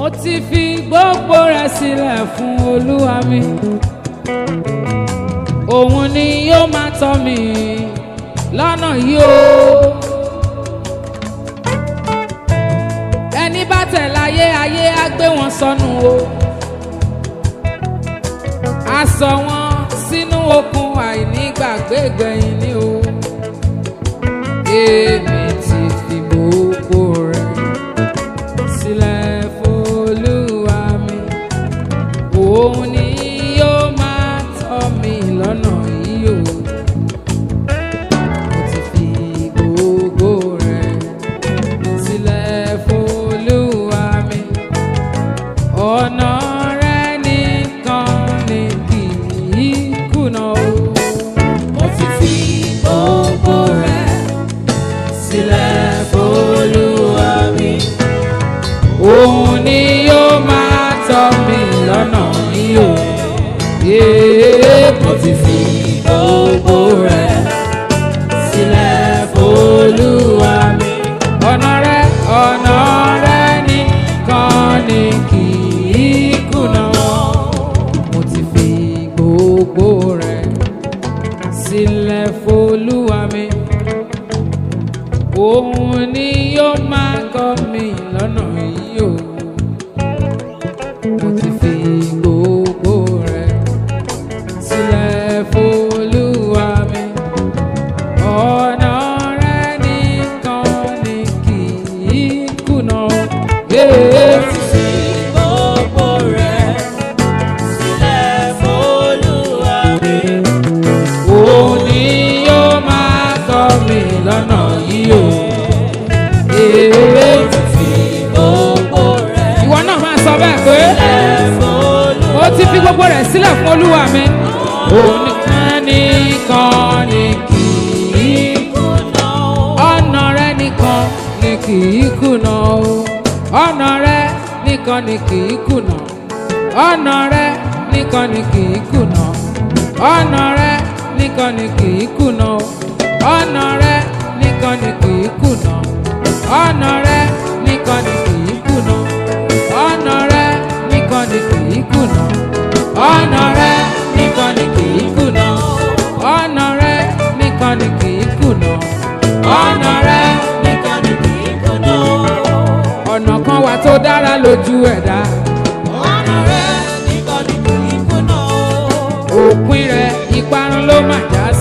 mo ti fi gbogbo rẹ̀ sílẹ̀ fún olúwa mi òun ni yóò máa tọ́ mi lọ́nà yìí o ẹni bá tẹ̀ láyé ayé á gbé wọn sọnù o a sọ wọn sínú okun àìnígbàgbé gbẹ̀yìn ni o èmi ti fi gbogbo rẹ̀ sílẹ̀ f'Olúwa mi òun ni yóò máa tọ́ mi lọ́nà yìí o mo ti fi gbogbo rẹ̀ sílẹ̀ f'Olúwa mi ọ̀nà rẹ̀ nìkan ni kì í kùnà o Mo ti fi gbogbo rẹ̀ sílẹ̀ f'Olúwa mi. òun ni yóò máa tọ́ mi lọ́nà yìí o. Yéé, Mo ti fi gbogbo rẹ̀ sílẹ̀ f'Olúwa mi. ọ̀nà rẹ̀ ọ̀nà rẹ̀ nìkan ni kì í kùnà. mo ti fi gbogbo rẹ̀ sílẹ̀ f'Olúwa mi. òun ni yóò máa kọ́ mi lọ́nà yìí o. mo ti fi gbogbo rẹ̀ sílẹ̀ f'Olúwa mi. ọ̀nà rẹ̀ nìkan ni kì í kùnà. Yeah. Mo ti fi gbogbo rẹ̀ sílẹ̀ f'Olúwa mi. òun ni yóò máa tọ́ mi lọ́nà yìí o. Ee. Fi gbogbo rẹ̀ ìwọ náà máa sọ bẹ́ẹ̀ pé sílẹ̀ f'Olúwa ó ti fi gbogbo rẹ̀ sílẹ̀ fún olúwa mi. òun nìkan nìkan ni kì í kùnà. ọ̀nà rẹ̀ nìkan ni kì í kùnà o. ọ̀nà rẹ̀ nìkan ni kì í kùnà. ọ̀nà rẹ̀ nìkan ni kì í kùnà. ọ̀nà rẹ̀ nìkan ni kì í kùnà o. ọ̀nà rẹ̀ nìkan ni kì í kùnà. ọ̀nà rẹ̀ nìkan ni kì í kùnà. ọ̀nà rẹ̀ nìkan ni kì í kùnà. ọ̀nà rẹ̀ nìkan ni kì í kùnà. ọ̀nà rẹ̀ nìkan ni kì í kùnà. ọ̀nà rẹ̀ Nìkan ni kì í kùnà. ọ̀nà kan wà tó dára lójú ẹ̀dá. Ọ̀nà rẹ̀ nìkan ni kì í kùnà. òpin rẹ̀ ìparun ló mà já